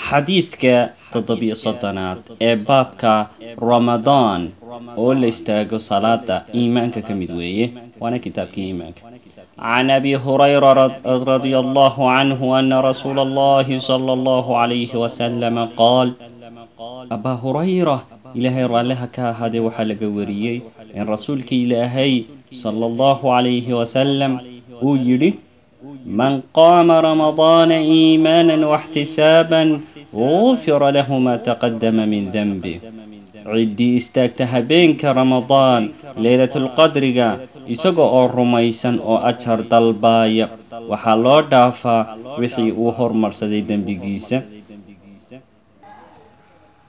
xadiidka toddobiyo soddonaad ee baabka ramadaan oo la istaago salaada iimaanka ka mid weeye waana kitaabkii iimaanka can abi hurayra radia allahu canhu ana rasuula allahi sala allahu calayhi wasalama qaal abaa hurayra ilaahay raalliha ka ahaadee waxaa laga wariyey in rasuulka ilaahay sala allahu calayhi wasalam uu yidhi man qaama ramadaana iimaana waxtisaaban gufira lahu maa taqadama min denbi ciddii istaagta habeenka ramadaan leylatulqadriga isaga oo rumaysan oo ajar dalbaaya waxaa loo dhaafaa wixii uu hormarsaday dembigiisa